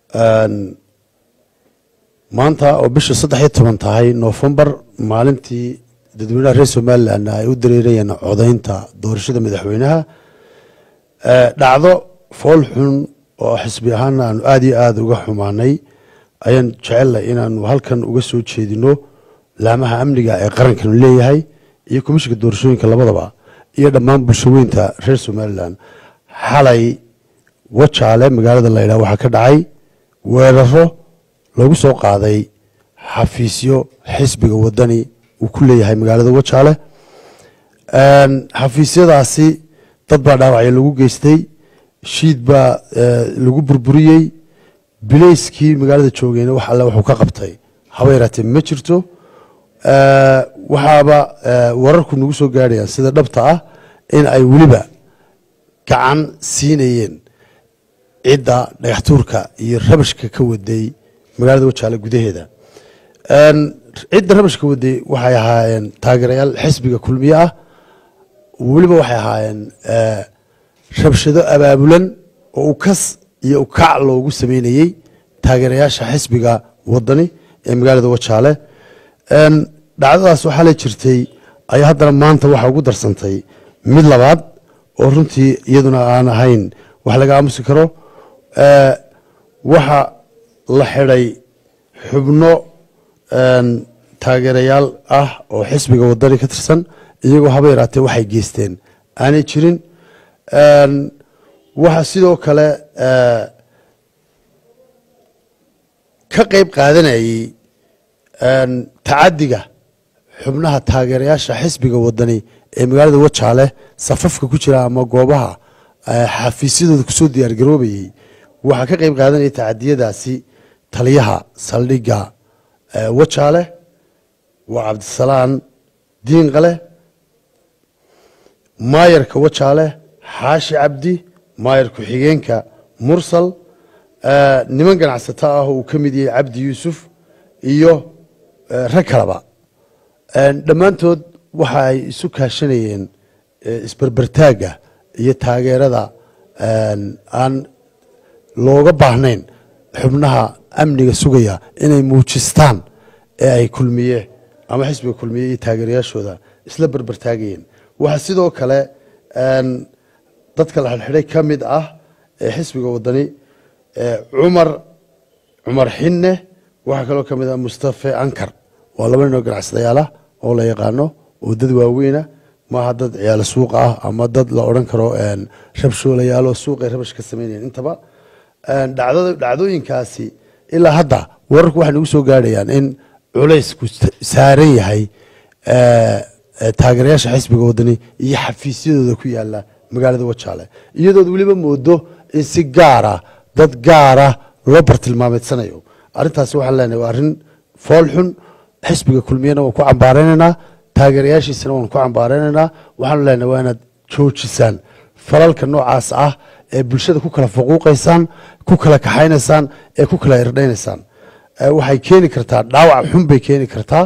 maanta oo bisha saddex iyo toban tahay noofembar maalintii dadweynaha reer somalilan ay u dareerayeen codaynta doorashada madaxweynaha dhacdo fool xun oo xisbi ahaana aanu aada iyo aada uga xumaanay ayaan jecelnay inaanu halkan uga soo jeedino laamaha amniga ee qarankanu leeyahay iyo komishinka doorashooyinka labadaba iyo dhammaan bulshaweynta reer somalilan xalay wajaale magaalada laydhaha waxaa ka dhacay weeraro lagu soo qaaday xafiisyo xisbiga wadani uu ku leeyahay magaalada wajaale xafiisyadaasi dad baa dhaawacyo lagu geystay shiid baa lagu burburiyey bilayskii magaalada joogeyna wax alle wuxuu ka qabtay haba yaraatee ma jirto waxaaba wararku nagu soo gaadhayaan sida dhabta ah in ay weliba gacan siinayeen cidda dhagaxtuurka iyo rabashka ka waday magaalada wajaale gudaheeda cidda rabashka waday waxay ahaayeen taageerayaal xisbiga kulmiye ah weliba waxay ahaayeen rabshado abaabulan oo ukas iyo ukac loogu sameynayey taageerayaasha xisbiga wadani ee magaalada wajaale dhacdadaas waxaa la jirtay ayaa haddana maanta waxaa ugu darsantay mid labaad oo runtii iyaduna aan ahayn wax laga aamusi karo waxa la xidhay xubno taageerayaal ah oo xisbiga wadani ka tirsan iyagoo haba yaraatee waxay geysteen aanay jirin waxaa sidoo kale ka qeyb qaadanayey tacadiga xubnaha taageerayaasha xisbiga wadani ee magaalada wajaale safafka ku jira ama goobaha xafiisyadooda kusoo diyaargaroobayey waxaa ka qeyb qaadanayay tacadiyadaasi taliyaha saldhigga wajaale waa cabdisalaan diinqale maayarka wajaale xaashi cabdi maayar ku-xigeenka mursal niman ganacsato ah oo uu ka mid yahay cabdi yuusuf iyo rag kaleba dhammaantood waxa ay isu kaashanayeen isberbertaagga iyo taageerada aan looga baahnayn xubnaha amniga sugaya inay muujistaan ee ay kulmiye ama xisbiga kulmiye iyo taageerayaashooda isla berbertaagayeen waxaa sidoo kale dadka la xidhxidhay ka mid ah ee xisbiga wadani cumar cumar xinne waxaa kaloo ka mid ah mustafe ankar waa laba ninoo ganacsadayaal oo la yaqaano oo dad waaweyna maaha dad ciyaalo suuqa ah ama dad la odhan karo rabshoolayaalo suuqay rabash ka sameynayeen intaba dhacdooyinkaasi ilaa hadda wararku waxay nagu soo gaadhayaan in culaysku saaran yahay taageerayaasha xisbiga wadani iyo xafiisyadooda ku yaala magaalada wajaale iyadood weliba moodo in si gaara dad gaara loo bartilmaameedsanayo arrintaasi waxaan leenahay waa arrin fool xun xisbiga kulmiyena waan ku cambaareynanaa taageerayaashiisana waan ku cambaareynanaa waxaanu leenahay waa inaad joojisaan falalka noocaas ah ee bulshada ku kala faquuqaysaan ku kala kaxaynaysaan ee ku kala irdhaynaysaan waxay keeni kartaa dhaawac xun bay keeni kartaa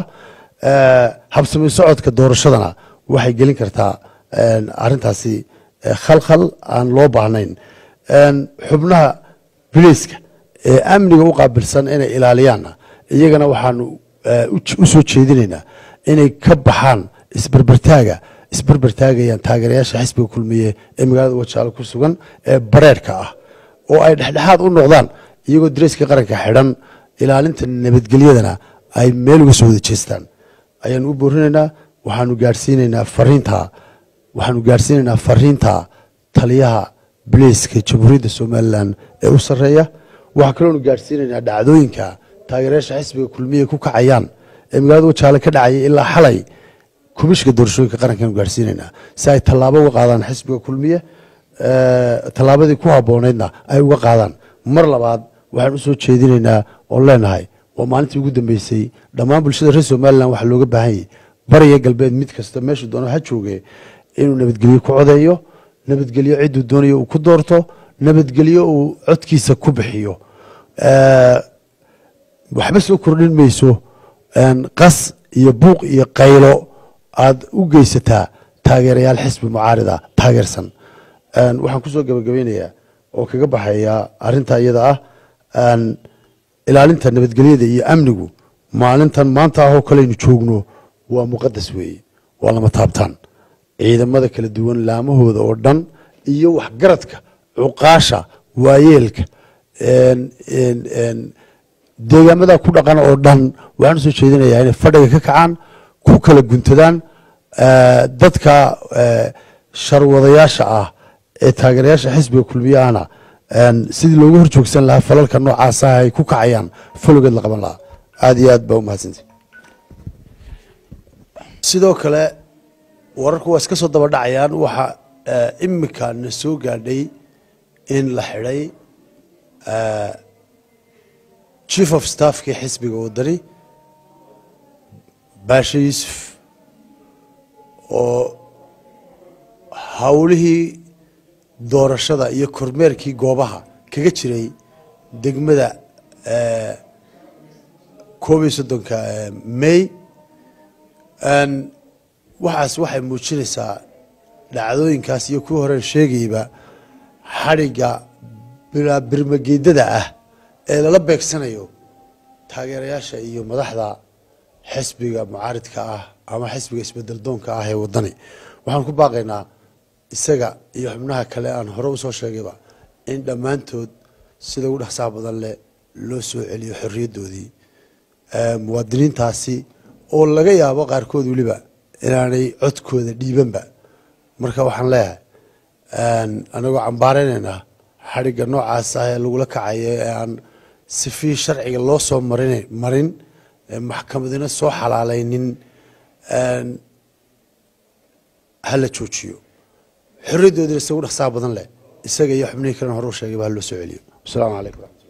habsami socodka doorashadana waxay gelin kartaa arintaasi khalkhal aan loo baahnayn xubnaha bileyska ee amniga u qaabilsan inay ilaaliyaanna iyagana waxaanu u soo jeedinaynaa inay ka baxaan isberbertaaga isberbertaagayaan taageerayaasha xisbiga kulmiye ee magaalada wajaale ku sugan ee bareerhka ah oo ay dhexdhexaad u noqdaan iyagoo dareyska qaranka xidhan ilaalinta nabadgelyadana ay meel uga soo wada jeestaan ayaanu u boorinaynaa waxaanu gaadhsiinaynaa fariinta waxaanu gaadhsiinaynaa fariinta taliyaha bileyska jamhuuriyadda somalilan ee u sarreeya waxaa kaloonu gaadhsiinaynaa dhacdooyinka taageerayaasha xisbiga kulmiye ku kacayaan ee magaalada wajaale ka dhacayay ilaa xalay komishinka doorashooyinka qarankaanu gaadhsiinaynaa si ay tallaabo uga qaadaan xisbiga kulmiye tallaabadii ku habboonaydna ay uga qaadaan mar labaad waxaan usoo jeedinaynaa oon leenahay waa maalintii ugu dambeysay dhammaan bulshada reer somalilan waxaa looga baahan yahy bariya galbeed mid kasta meeshuu doono ha jooge inuu nabadgelyo ku codeeyo nabadgelyo cidduu doonayo uu ku doorto nabadgelyo uu codkiisa ku bixiyo waxba soo kordhin mayso qas iyo buuq iyo qaylo aada u geysataa taageerayaal xisbi mucaarida taageersan waxaan kusoo gabagabeynayaa oo kaga baxaya arinta iyada ah ilaalinta nabadgelyada iyo amnigu maalintan maanta ahoo kaleynu joogno waa muqadas weeye waa lama taabtaan ciidamada kala duwan laamahooda oo dhan iyo waxgaradka cuqaasha waayeelka deegaamada ku dhaqan oo dhan waxaan usoo jeedinayaa inay fadhiga ka kacaan ku kala guntadaan dadka sharwadayaasha ah ee taageerayaasha xisbiga kulmiyahana sidii loogu horjoogsan lahaa falalka noocaasa ay ku kacayaan falogeed la qaban lahaa aada iyo aad baa umahadsantay sidoo kale wararku waa iska soo daba dhacayaan waxaa imika na soo gaadhay in la xidhay chief of staffkii xisbiga wadani baashe yuusuf oo howlihii doorashada iyo kormeerkii goobaha kaga jiray degmada koob iyo soddonka may waxaas waxay muujinaysaa dhacdooyinkaas iyo kuwii horeen sheegayba xadhigga birmageedada ah ee lala beegsanayo taageerayaasha iyo madaxda xisbiga mucaaridka ah ama xisbiga isbedel doonka ah ee wadani waxaan ku baaqaynaa isaga iyo xubnaha kale aan hore usoo sheegayba in dhammaantood sida ugu dhaqsaha badan leh loo soo celiyo xorriyaddoodii muwaadiniintaasi oo laga yaabo qaarkood weliba inaanay codkooda dhiibanba marka waxaan leeyahay anagoo cambaareynayna xadhigga noocaas ah ee lagula kacayo ee aan sifii sharciga loo soo marin marin maxkamadina soo xalaalaynin hala joojiyo xorriyaddoodina isagu dhaqsaha badan leh isaga iyo xubnihii kalena hore u sheegayba ha loo soo celiyo wasalaamu calaykum